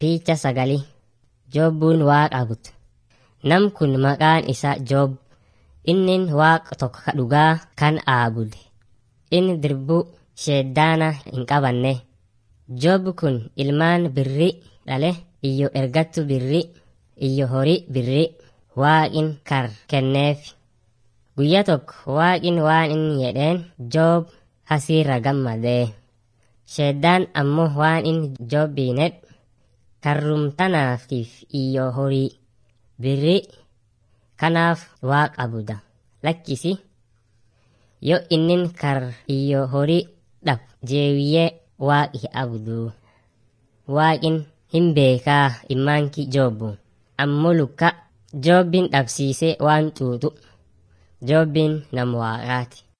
Piicha sagalii Joobbuun waaqa abudu. Nam kun maqaan isaa Joob. Innin waaqa tokko ka dhugaa kan aabude. Inni dirbuu sheeddaana hin qabanne. Joob kun ilmaan birri dhale iyyo ergattu birri iyyo horii birri waaqin kar kenneef. Guyya tokko waaqin waan inni jedheen Joob hasiirra gammadee. Sheeddaan ammoo waan inni Joobbiin jedhe karrumtanaatiif iyyo horii birri kanaaf waaqa abuda lakkisi yoo innin kar iyyo horii dhab jeewiyyee waaqi abudu waaqin hin beekaa immaanki joobbu ammoo lukka joobbiin dhabsiisee waan xuuxu joobbiin nam waaqaati